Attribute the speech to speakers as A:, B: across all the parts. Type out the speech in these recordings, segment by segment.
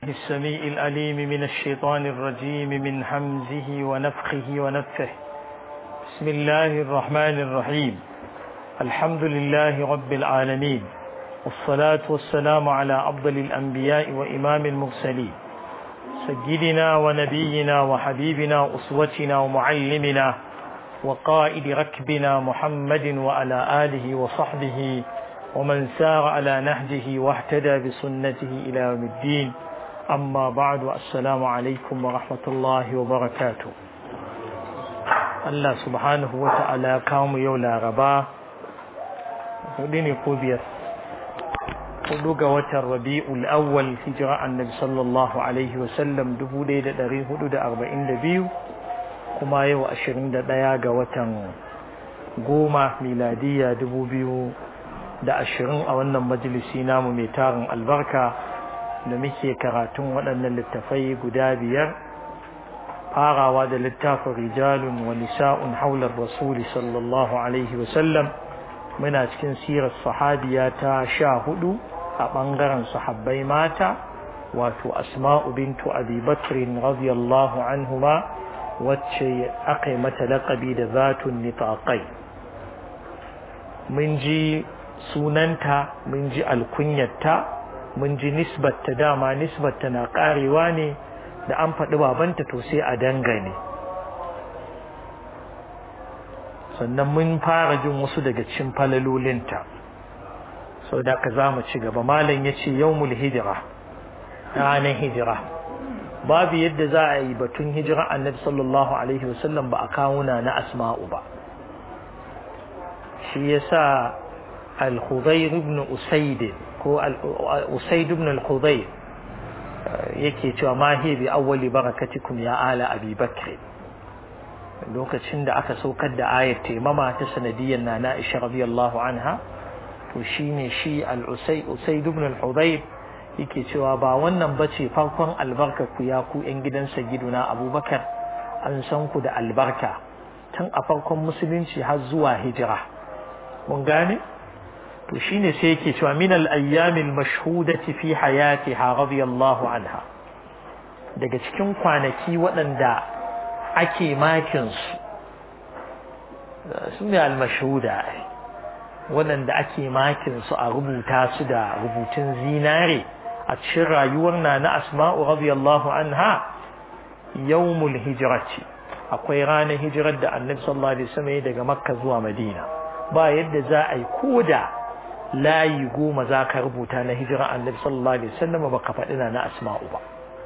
A: السميع الأليم من الشيطان الرجيم من حمزه ونفخه ونفه بسم الله الرحمن الرحيم الحمد لله رب العالمين والصلاة والسلام على أفضل الأنبياء وإمام المرسلين سيدنا ونبينا وحبيبنا أسوتنا ومعلمنا وقائد ركبنا محمد وعلى آله وصحبه ومن سار على نهجه واهتدى بسنته إلى يوم الدين أما بعد السلام عليكم ورحمة الله وبركاته الله سبحانه وتعالى كام يولا غبا وديني قوبيا قلوك وتر ربيع الأول هجرة النبي صلى الله عليه وسلم دبو ليلة دريه حدود أربعين دبيو كما يو أشرين دقيقة وتر goma miladiya dubu biyu da ashirin a wannan majalisi namu mai tarin albarka da muke karatun waɗannan littafai guda biyar farawa da littafin rijalun wa nisa'un haular rasuli sallallahu alaihi wasallam muna cikin sirar sahabiya ta sha hudu a ɓangaren sahabbai mata wato asma'u bintu abi bakrin radiyallahu anhuma wacce aka yi mata laƙabi da zatun nitaqai mun ji sunanta mun ji alkunyarta mun ji nisbatta dama nisbatta na karewa ne da an faɗi babanta to sai a dangane sannan mun fara jin wasu daga cikin falalolinta sau da ka za mu ci gaba malam ya ce yawmul hijira ranar hijira babu yadda za a yi batun hijira annabi sallallahu alaihi wasallam ba a kawuna na asma'u ba shi yasa al-khudayr ibn usayd ko usayd ibn al-khudayr yake cewa ma hi bi awwali barakatikum ya ala abi bakr lokacin da aka saukar da ayat taimama ta sanadiyyar nana Aisha radiyallahu anha to shine shi al-usayd usayd ibn al-khudayr yake cewa ba wannan bace farkon albarka ku ya ku yan gidan sagiduna abubakar an san ku da albarka tun a farkon musulunci har zuwa hijira mun gane to shine sai yake cewa min al-ayyamil mashhudati fi hayatiha radiyallahu anha daga cikin kwanaki waɗanda ake makin su su ne al-mashhuda waɗanda ake makin su a rubuta su da rubutun zinare a cikin rayuwar na na asma'u radiyallahu anha yawmul hijrati akwai ranar hijirar da annabi sallallahu alaihi wasallam daga makka zuwa madina ba yadda za a yi koda layi goma za ka rubuta na hijira annabi sallallahu alaihi wasallam ba ka faɗi na asma'u ba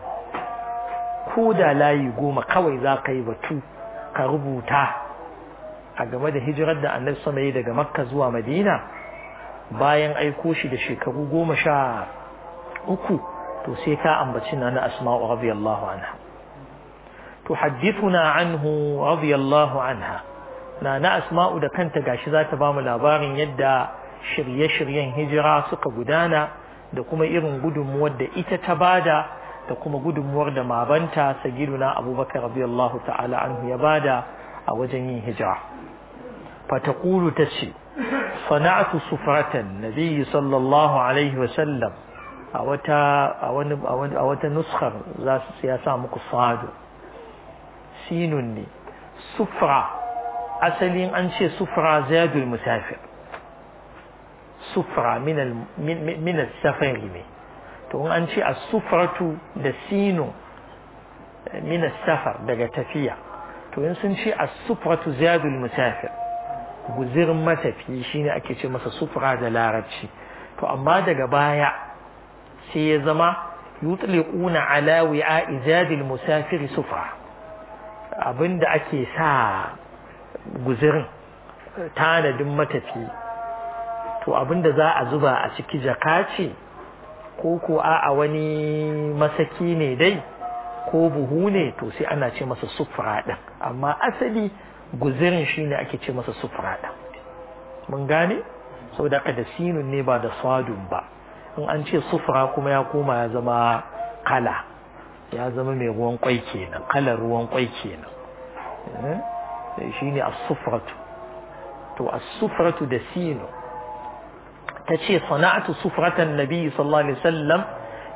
A: koda layi goma kawai za ka yi batu ka rubuta a game da hijirar da annabi sama yi daga makka zuwa madina bayan aiko shi da shekaru goma sha uku to sai ka ambaci na asma'u radiyallahu anha tuhaddithuna anhu radiyallahu anha na na asma'u da kanta gashi za ta bamu labarin yadda shirye-shiryen hijira suka gudana da kuma irin gudunmuwar da ita ta bada da kuma gudunmuwar da mabanta sagiduna abubakar radiyallahu ta'ala anhu ya bada a wajen yin hijira fataqulu tace sana'atu sufratan nabiyyi sallallahu alaihi wa sallam a wata a wani a wata nuskar za su ya sa muku sadu sinun ne sufra asalin an ce sufra zadul musafir sufra min safari ne to an ce as-sufratu da sinu min safar daga tafiya to in sun ce as-sufratu zadul musafir guzirin matafi shine ake ce masa sufra da larabci to amma daga baya sai ya zama yutliquna ala wi'a zadil musafir sufra abinda ake sa guzirin tanadin matafi to abinda za a zuba a ciki jaka ce ko ko a wani masaki ne dai ko buhu ne to sai ana ce masa sufura ɗin amma asali guzirin shi ne ake ce masa sufura ɗin mun gane sau da da sinun ne ba da sadun ba in an ce sufura kuma ya koma ya zama kala ya zama mai ruwan kwai kenan kalar ruwan kwai kenan shi ne as-sufratu to as-sufratu da sinu ta ce sana'atu sufratan nabi sallallahu alaihi wasallam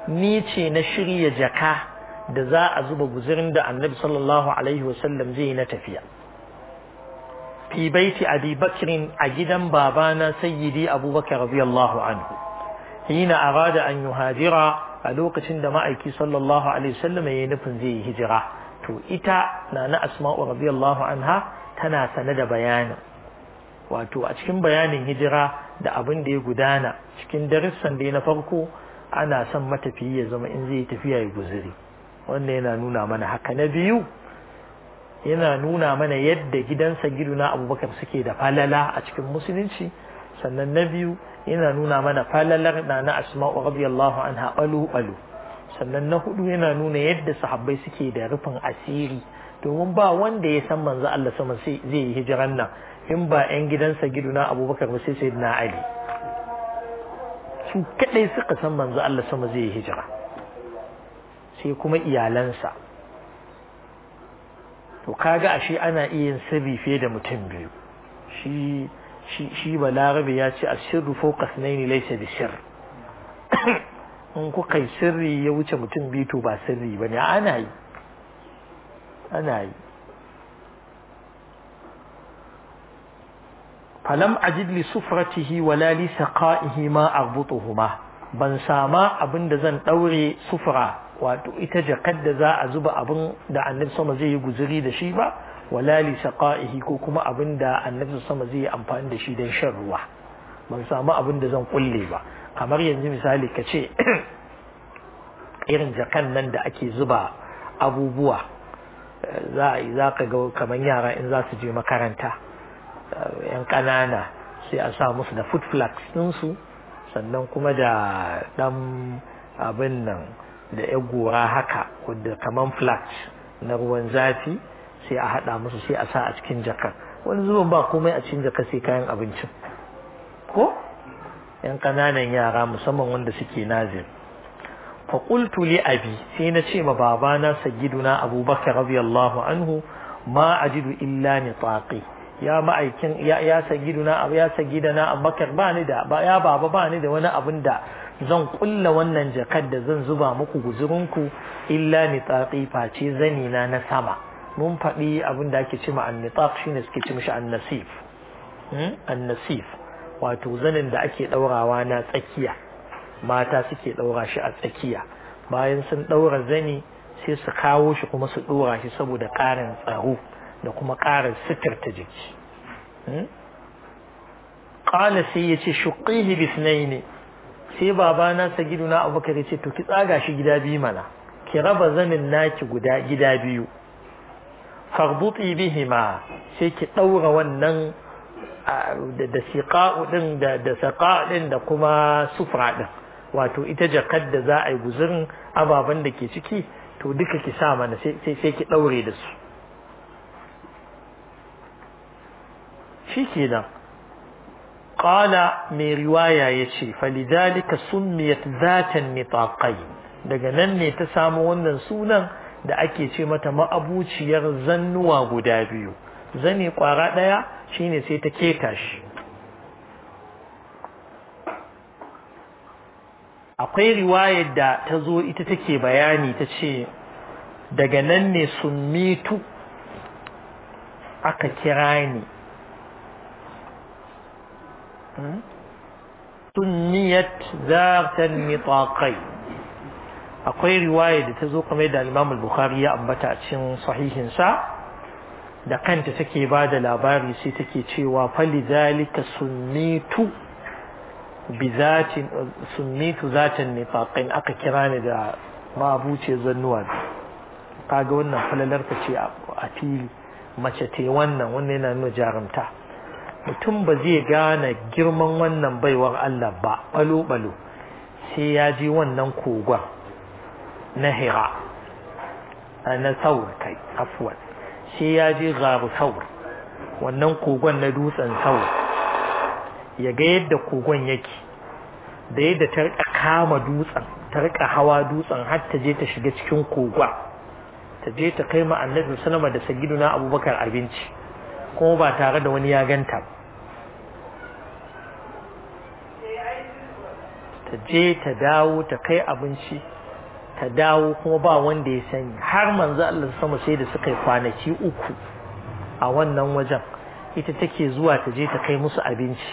A: ni ce na shirya jaka da za a zuba guzurin da annabi sallallahu alaihi wasallam zai na tafiya fi baiti abi bakrin a gidan babana sayyidi abubakar radiyallahu anhu hina arada an yuhajira a lokacin da ma'aiki sallallahu alaihi wasallam ya yi nufin zai yi hijira to ita na na asma'u radiyallahu anha tana sane da bayanin wato a cikin bayanin hijira da abin da ya gudana cikin darussan da na farko ana son matafiyi ya zama in zai tafiya ya guzuri wannan yana nuna mana haka na biyu yana nuna mana yadda gidansa giduna abubakar suke da falala a cikin musulunci sannan na biyu yana nuna mana falalar na na asma'u radiyallahu anha balu balu sannan na hudu yana nuna yadda sahabbai suke da rufin asiri domin ba wanda ya san manzo Allah sama sai zai yi hijiran nan in ba yan gidansa giduna abubakar ba sai sayyidina ali su kadai suka san manzo Allah sama zai yi hijira sai kuma iyalansa to kaga ashe ana iya yin sirri fiye da mutum biyu shi shi shi balarabe ya ce asirru fawqa sunaini laysa bi sirr in kuka yi sirri ya wuce mutum biyu to ba sirri bane ana yi ana yi falam ajid li sufratihi wala li saqaihi ma arbutuhuma ban sama abin da zan daure sufra wato ita jakar da za a zuba abin da annabi sama zai yi guzuri da shi ba wala li saqaihi ko kuma abin da annabi sama zai yi amfani da shi don shan ruwa ban samu abin da zan kulle ba kamar yanzu misali ka ce irin jakan nan da ake zuba abubuwa za a za ka ga kamar yara in za su je makaranta yan ƙanana sai a sa musu da food flags ɗinsu sannan kuma da ɗan abin nan da ya gora haka wadda kaman flags na ruwan zafi sai a haɗa musu sai a sa a cikin jakar wani zuban ba komai a cikin jakar sai kayan abincin ko yan ƙananan yara musamman wanda suke nazir faƙultu li abi sai na ce ma babana sayyiduna abubakar radiyallahu anhu ma ajidu illa nitaqi ya ma'aikin ya ya sayyiduna ya sayyidana abubakar ba ni da ba ya baba ba ni da wani abin da zan kulla wannan jakar da zan zuba muku guzurinku illa nitaqi face zani na na sama mun faɗi abin da ake cewa an-nitaq shine suke ce mishi an-nasif an-nasif wato zanin da ake daurawa na tsakiya mata suke daura shi a tsakiya bayan sun daura zani sai su kawo shi kuma su dora shi saboda ƙarin tsaro da kuma ƙarin sitirta jiki qala sai yace shuqihi bisnaini sai babana sagiduna abubakar yace to ki tsaga shi gida biyu mana ki raba zanin naki guda gida biyu farbuti bihima sai ki daura wannan da siqa'u din da da saqa din da kuma sufra din wato ita jakar da za a yi guzurin ababen da ke ciki to duka ki sa mana sai sai ki daure da su shi kenan qala mai riwaya yace falidhalika summiyat zatan nitaqain daga nan ne ta samu wannan sunan da ake ce mata ma'abuciyar zannuwa guda biyu zane kwara daya shine sai ta keta shi akwai riwayar da ta zo ita take bayani ta ce daga nan ne summitu aka kira ni sunniyat zatan nitaqai akwai riwaya da ta zo kamar da Imam al-Bukhari ya ambata a cikin sahihin sa da kanta take ba da labari sai take cewa fali zalika sunnitu bizatin sunnitu zatan nitaqain aka kira ni da mabuce zannuwa kaga wannan falalar ta ce a fili mace te wannan wannan yana nuna jarumta mutum ba zai gane girman wannan baiwar Allah ba balo-balo sai ya ji wannan kogon na hira na saur kai afuwan sai ya ji garu saur wannan kogon na dutsen saur ya ga yadda kogon yake da yadda ta rika kama dutsen ta rika hawa dutsen har ta je ta shiga cikin kogon ta je ta kai ma annabi sallama da sagiduna abubakar abinci kuma ba tare da wani ya ganta ta je ta dawo ta kai abinci ta dawo kuma ba wanda ya sani har manzo Allah sama sai da suka yi kwanaki uku a wannan wajen ita take zuwa ta je ta kai musu abinci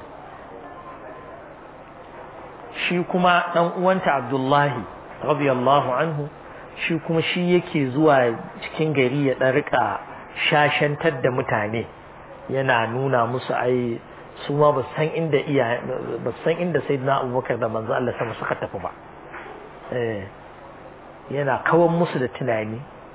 A: shi kuma dan uwanta Abdullahi radiyallahu anhu shi kuma shi yake zuwa cikin gari ya dan rika shashantar da mutane yana nuna musu ai su ma ba san inda iya ba san inda sayyidina Abubakar da manzo Allah sama suka tafi ba eh yana kawan musu da tunani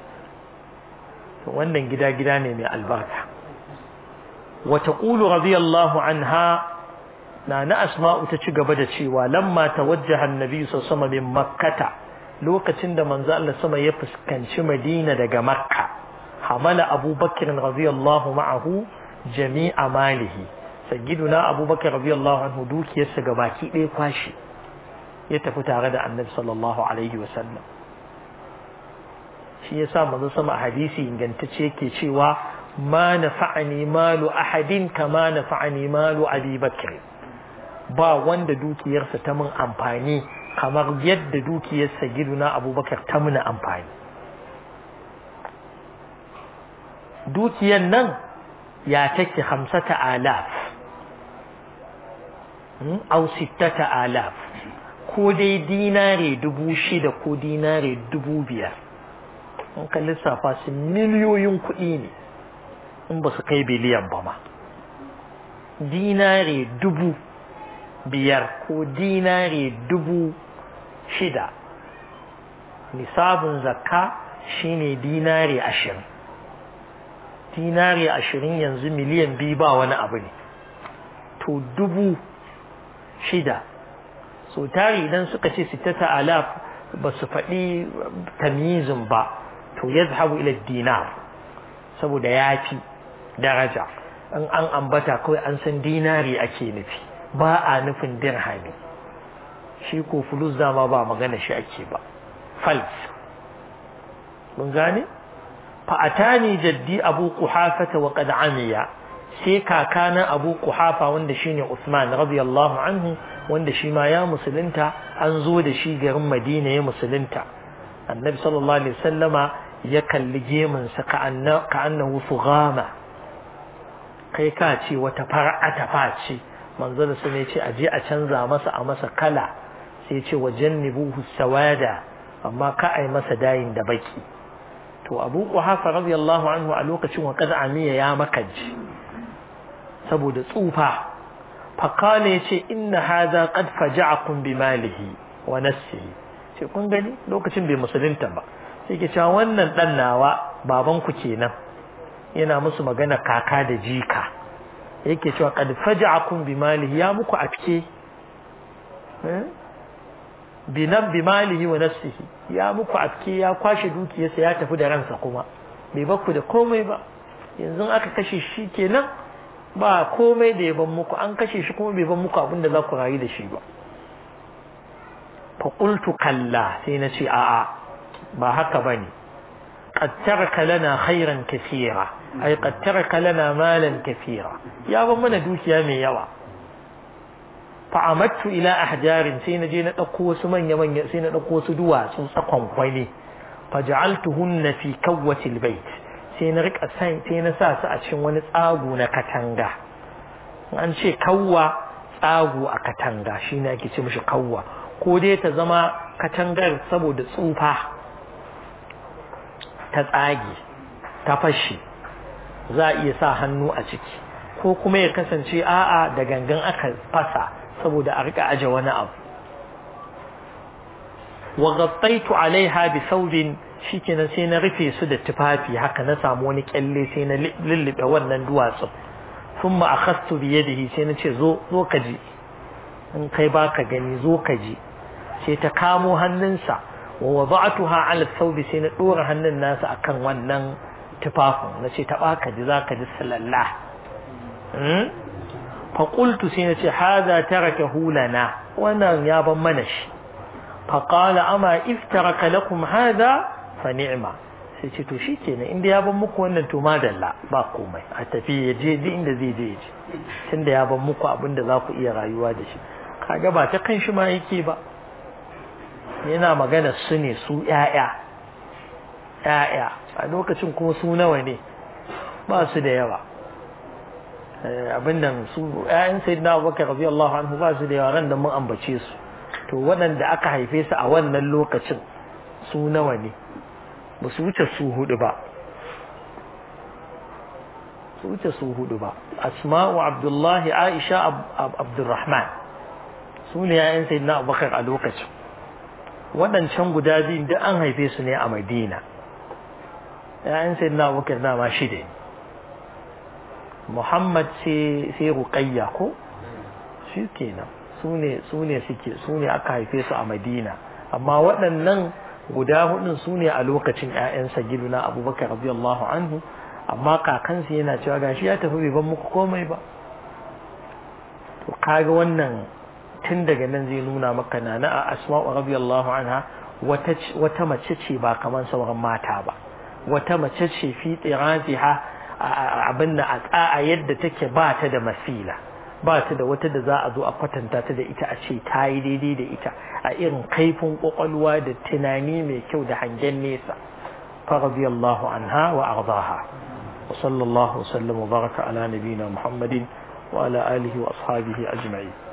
A: wannan gida gida ne mai albarka wa taqulu radiyallahu anha na na asma'u ta ci gaba da cewa lamma tawajjaha annabi sallallahu alaihi wasallam min makkata lokacin da manzo Allah sama ya fuskanci Madina daga Makka hamala Abubakar radiyallahu ma'ahu jami'a malihi sayyiduna Abubakar radiyallahu anhu dukiyarsa gabaki ɗaya kwashi ya tafi tare da Annabi sallallahu alaihi wasallam shi yasa manzo sama a hadisi ingantacce yake cewa ma nafa'ani malu ahadin kama nafa'ani malu Abi Bakr ba wanda dukiyarsa ta mun amfani kamar yadda dukiyarsa giduna abubakar ta muna amfani dukiyar nan ya take hamsata alaf au sittata alaf ko dai dinare dubu shida ko dinare dubu biyar in ka lissafa su miliyoyin kuɗi ne in ba su kai biliyan ba ma dinare dubu biyar ko dinare dubu shida nisabin zakka shine dinare ashirin dinare ashirin yanzu miliyan biyu ba wani abu ne to dubu shida so tari idan suka ce sittata alaf ba su faɗi tamyizin ba to ya zahabu ila dinar saboda ya fi daraja in an ambata kawai an san dinari ake nufi ba a nufin dirhami shi ko fulus dama ba magana shi ake ba fals mun gane fa atani jaddi abu quhafata wa qad amiya sai kakana abu quhafa wanda shine usman radiyallahu anhu wanda shi ma ya musulunta an zo da shi garin madina ya musulunta annabi sallallahu alaihi wasallama ya kalli gemun sa ka annahu sughama kai ka ce wata far'a ta ce manzo da su ne ce aje a canza masa a masa kala sai ce wa jannibuhu sawada amma ka ai masa dayin da baki to Abu Quhafa radiyallahu anhu a lokacin wa qad amiya ya makaji saboda tsufa fa kana yace inna hadha qad faja'akum bi malihi wa nafsihi ce kun gani lokacin bai musulunta ba sai ke cewa wannan dan nawa baban ku kenan yana musu magana kaka da jika yake cewa qad faja'akum bi malihi ya muku afke bi nan bi malihi wa nafsihi ya muku afke ya kwashe dukiyarsa ya tafi da ransa kuma bai bakku da komai ba yanzu aka kashe shi kenan ba komai da ya ban muku an kashe shi kuma bai ban muku abin da za ku rayu da shi ba fa qultu kalla sai na ce a'a ba haka bane قد ترك لنا خيرا كثيرا أي قد ترك لنا مالا كثيرا يا من دوكيا من يوا فعمدت إلى أحجار سين جينا أقوى سمن يمن سين أقوى سدوا سنسقهم قويني فجعلتهن في كوة البيت سين رك أسين سين ساس أشن ونسآغو نكتنغا an ce kawwa tsago a katanga shi ne ake ce mishi kawwa ko dai ta zama katangar saboda tsufa ta tsage ta fashe za a iya sa hannu a ciki ko kuma ya kasance a'a da gangan aka fasa saboda a rika aje wani abu wa ghattaitu alaiha bi thawbin shikenan sai na rufe su da tufafi haka na samu wani kyalle sai na lullube wannan duwatsun thumma akhadtu bi yadihi sai na ce zo zo ka ji in kai baka gani zo ka ji sai ta kamo hannunsa wa wada'tuha ala thawbi sai na dora hannun nasa akan wannan tufafin nace ta baka ji zaka ji sallallah hmm fa qultu sai nace hada tarakahu lana wannan ya ban mana shi fa qala ama iftaraka lakum hada fa ni'ma sai ce to shikenan inda ya ban muku wannan to madalla ba komai a tafi ya je duk inda zai je je tunda ya ban muku abin da za ku iya rayuwa da shi kaga ba ta kan shi ma yake ba yana magana su ne su ƴaƴa ƴaƴa a lokacin kuma su nawa ne ba su da yawa abin nan su ƴaƴan sayyidina Abubakar radiyallahu anhu ba su da yawa ran da mun ambace su to waɗanda aka haife su a wannan lokacin su nawa ne ba su wuce su hudu ba su wuce su hudu ba asma'u abdullahi aisha abdurrahman su ne yayan sayyidina abubakar a lokacin waɗancan guda biyun duk an haife su ne a madina yayan sayyidina abubakar na ma shida muhammad sai ruqayya ko shi kenan su ne su ne suke su ne aka haife su a madina amma waɗannan guda hudun su ne a lokacin ƴaƴansa giduna abubakar radiyallahu anhu amma kakansu yana cewa gashi ya tafi bai ban muku komai ba to kaga wannan tun daga nan zai nuna maka na na asma'u radiyallahu anha wata wata mace ce ba kamar sauran mata ba wata mace ce fi tsiratiha abin da a tsa'a yadda take ba ta da masila ba ta da wata da za a zo a kwatanta ta da ita a ce ta yi daidai da ita a irin kaifin kwakwalwa da tunani mai kyau da hangen nesa فرضي الله عنها وأرضاها وصلى الله وسلم وبارك على نبينا محمد وعلى آله وأصحابه أجمعين